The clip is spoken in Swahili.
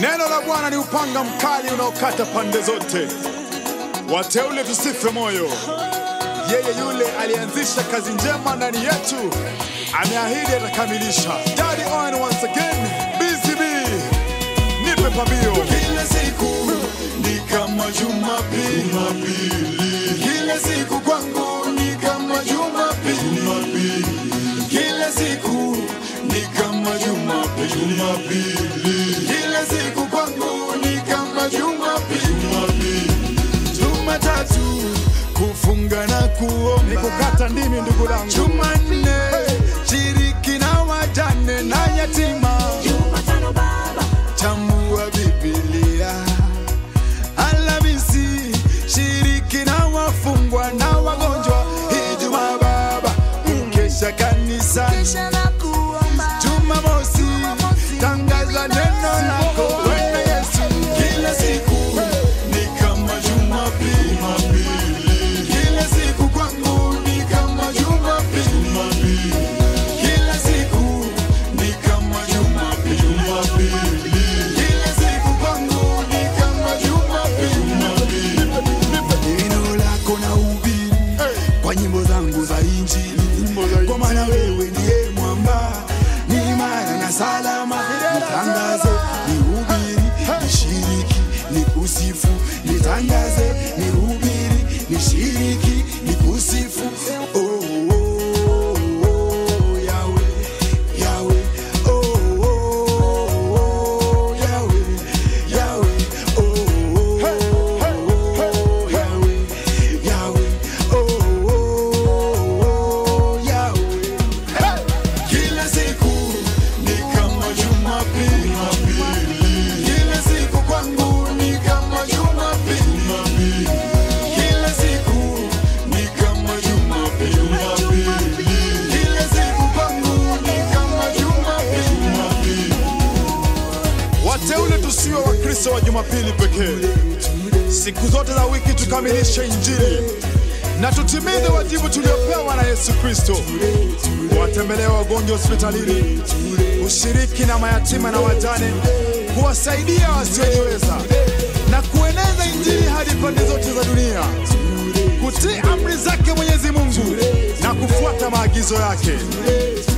Neno la Bwana ni upanga mkali unaokata pande zote. Wateule tusife moyo. Yeye yule alianzisha kazi njema ndani yetu, ameahidi atakamilisha. Daddy on once again, BCB, nipe pambio. Kila siku ni kama Jumapili, kila siku kwangu ni kama Jumapili, kila siku ni kama Jumapili, kila siku kwangu ni kama Jumapili, Jumatatu kufunga na Ni kuomba kukata ndimi ndugu langu. Jumanne shiriki na wajane na yatima Jumatano baba, chambua Biblia. Alhamisi shiriki na wafungwa na wagonjwa. Ijumaa baba ukesha kanisani. kisha na kuomba. Jumamosi tangaza neno lako Bwana Yesu. Kila siku ni kama Jumapili, kila siku kwangu ni kama Jumapili, kila siku ni kama Jumapili, kila siku kwangu ni kama Jumapili. Neno lako na ubiri kwa nyimbo zangu za Injili, kwa maana wewe ndiye mwamba, ni imara na salama. Nitangaze, nihubiri, nishiriki, nikusifu, nitangaze, nihubiri, nishiriki, nikusifu. Oh, oh, oh, oh, Yahweh, Yahweh, oh, oh, oh, Yahweh, Yahweh, oh, oh, oh, Yahweh, Yahweh, oh, oh, Yahweh. Kila siku ni kama Jumapili, kila siku kwangu ni kama Jumapili, kila siku ni kama Jumapili, kila siku kwangu ni kama Jumapili. Wateule tusiwe Wakristo wa Jumapili pekee. Siku zote za wiki tukamilishe Injili na tutimize wajibu tuliopewa na Yesu Kristo, kuwatembelea wagonjwa hospitalini, kushiriki na mayatima na wajane, kuwasaidia wasiojiweza na kueneza Injili hadi pande zote za dunia, kutii amri zake Mwenyezi Mungu na kufuata maagizo yake.